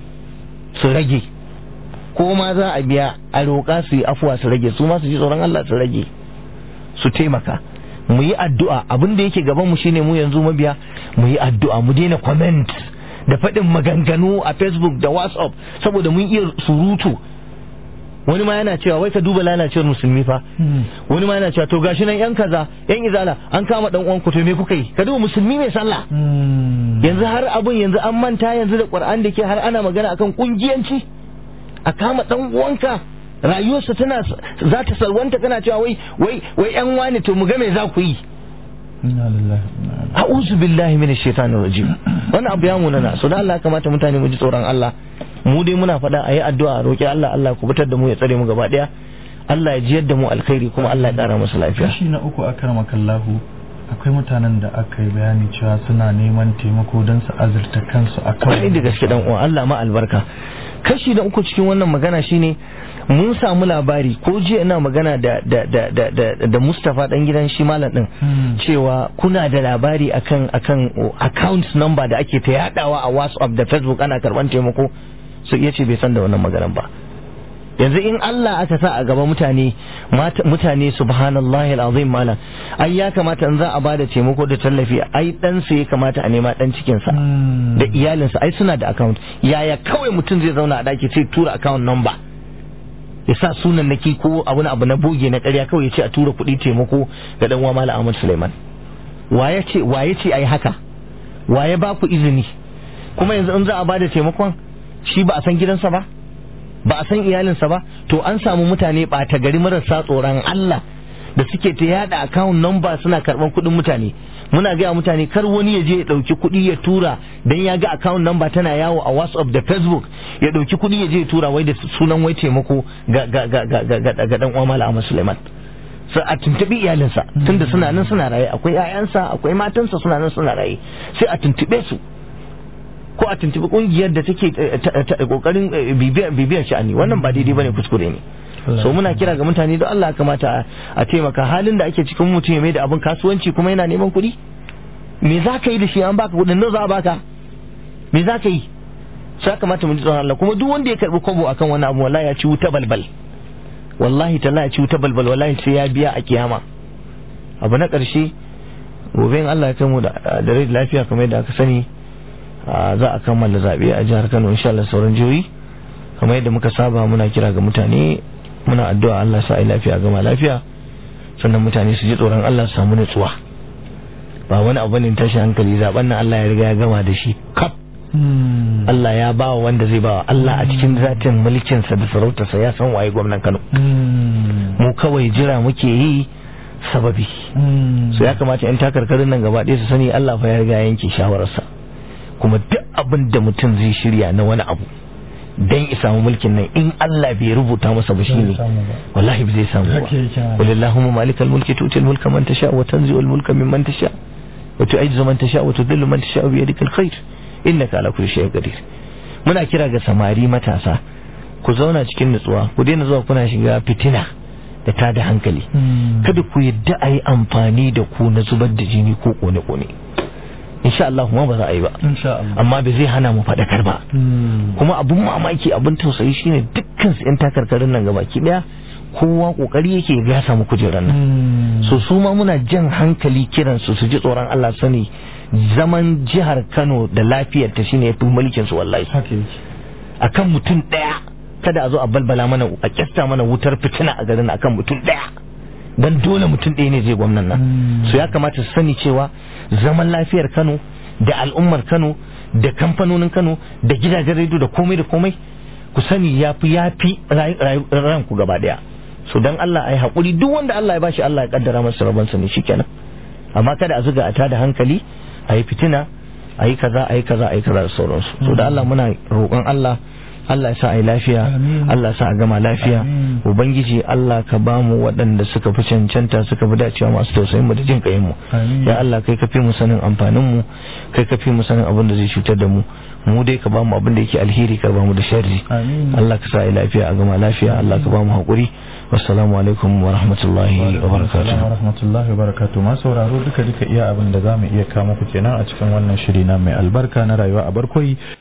su rage ko ma za a biya a roƙa su yi afuwa su rage su ma su ji tsoron Allah su rage su taimaka mu yi addu'a abin da yake gaban mu shine mu yanzu mabiya mu yi addu'a mu daina comment da faɗin maganganu a facebook da whatsapp saboda mun iya surutu wani ma yana cewa wai ka duba lalacewar musulmi fa wani ma yana cewa to gashi nan yan kaza yan izala an kama dan uwan ku to me kuka yi ka duba musulmi mai sallah yanzu har abun yanzu an manta yanzu da qur'an da ke har ana magana akan kungiyanci a kama dan uwanka rayuwarsa tana za ta salwanta kana cewa wai wai wai yan wani to mu ga me za ku yi ina lillahi wa inna ilaihi a'udhu billahi minash shaitanir rajim wannan abu ya munana so da Allah ya kamata mutane mu ji tsoron Allah mu dai muna faɗa ayi addu'a roki Allah Allah ku fitar da mu ya tsare mu gaba daya Allah ya jiyar da mu alkhairi kuma Allah ya ƙara musu lafiya kashi na uku akar makallahu akwai mutanen da aka yi bayani cewa suna neman taimako don su azurta kansu a kwarai da gaske dan uwa Allah ma albarka kashi na uku cikin wannan magana shine mun samu labari ko jiya ina magana da da da da da, da Mustafa dan gidan shi malam din cewa kuna da labari akan akan account number da ake ta yadawa a WhatsApp da Facebook ana karban taimako su iya ce bai san da wannan maganan ba yanzu in Allah aka sa a gaba mutane mata- mutane subhanallahi alazim malam ai ya kamata in za a bada taimako da tallafi ai dan ya kamata a nema dan cikin sa da iyalinsa ai suna da account yaya kawai mutum zai zauna a daki sai tura account number ya sa sunan naki ko abu abu na boge na ƙarya kawai ya ce a tura kuɗi taimako ga dan uwa malam Ahmad Suleiman waye ce waye ce ai haka waye ba ku izini kuma yanzu in za a bada taimakon shi ba a san gidansa ba ba a san iyalinsa ba to an samu mutane ɓata gari marasa tsoron Allah da suke ta yada account number suna karban kuɗin mutane muna gaya mutane kar wani ya je ya ɗauki kuɗi ya tura dan ya ga account number tana yawo a whatsapp da facebook ya ɗauki kuɗi ya je ya tura wai da sunan wai taimako ga ga ga ga ga ga ga dan uwa Malam Ahmad Suleiman sai a tuntubi iyalinsa tunda suna nan suna raye akwai 'ya'yansa akwai matansa suna nan suna raye sai a tuntube su ko a tuntubi kungiyar da take kokarin bibiyar sha'ani wannan ba daidai bane kuskure ne so muna kira ga mutane don Allah kamata a taimaka halin da ake cikin mutum ya mai da abin kasuwanci kuma yana neman kuɗi me za ka yi da shi an baka kuɗin nan za a baka me za ka yi sai kamata mu ji tsoron Allah kuma duk wanda ya karbi kwabo akan wani abu wallahi ya ci wuta balbal wallahi talla ya ci wuta balbal wallahi sai ya biya a kiyama abu na ƙarshe gobe in Allah ya kai mu da rai lafiya kamar yadda aka sani za a kammala zaɓe a jihar Kano insha Allah sauran jihohi kamar yadda muka saba muna kira ga mutane muna addu'a Allah sa ai lafiya gama lafiya sannan mutane su ji tsoron Allah su samu nutsuwa ba wani abu ne tashi hankali zaben nan Allah ya riga ya gama da shi kaf Allah ya ba wa wanda zai ba wa Allah a cikin zatin mulkinsa da sarautarsa ya san waye gwamnan Kano mu kawai jira muke yi sababi so ya kamata yan takarkarin nan gaba ɗaya su sani Allah fa ya riga yanke shawararsa kuma duk abin da mutum zai shirya na wani abu dan ya samu mulkin nan in Allah bai rubuta masa ba shine wallahi ba zai samu ba walillahumma malikal mulki tutil mulka man tasha wa tanzi'ul mulka mimman tasha wa tu'izzu man tasha wa tudhillu man tasha bi yadikal khair innaka ala kulli shay'in qadir muna kira ga samari matasa ku zauna cikin nutsuwa ku daina zuwa kuna shiga fitina da ta da hankali kada ku yadda a yi amfani da ku na zubar da jini ko kone-kone insha Allah kuma ba za a yi ba amma ba zai hana mu faɗakar ba kuma abun mamaki abun tausayi shine dukkan su yan takarkarin nan gabaki daya kowa kokari yake ga ya samu kujerar nan so su ma muna jan hankali kiran su su ji tsoron Allah sani zaman jihar Kano da lafiyar ta shine yafi mulkin su wallahi akan mutum daya kada a zo a balbala mana a kyasta mana wutar fitina a garin akan mutum daya dan dole mutum ɗaya ne zai gwamnan nan so ya kamata su sani cewa zaman lafiyar Kano da al'ummar Kano da kamfanonin Kano da gidajen rediyo da komai da komai ku sani yafi yafi ranku gaba daya so dan Allah ai hakuri duk wanda Allah ya bashi Allah ya kaddara masa rabon sa ne shikenan amma kada a zuga a tada hankali ayi fitina ayi kaza ayi kaza ayi kaza da sauransu so da Allah muna roƙon Allah Allah ya sa a yi lafiya Allah ya sa a gama lafiya ubangiji Allah ka ba mu waɗanda suka fi cancanta suka fi dacewa masu tausayin mu da jin kayin mu ya Allah kai ka fi mu sanin amfanin mu kai ka fi mu sanin abin da zai cutar da mu mu dai ka ba mu abin da yake alheri ka ba mu da sharri Allah ka sa a yi lafiya a gama lafiya Allah ka ba mu haƙuri wassalamu alaikum wa rahmatullahi wa barakatuh wa rahmatullahi wa barakatuh ma sauraro duka duka iya abin da zamu iya kawo muku kenan a cikin wannan shiri na mai albarka na rayuwa a barkoyi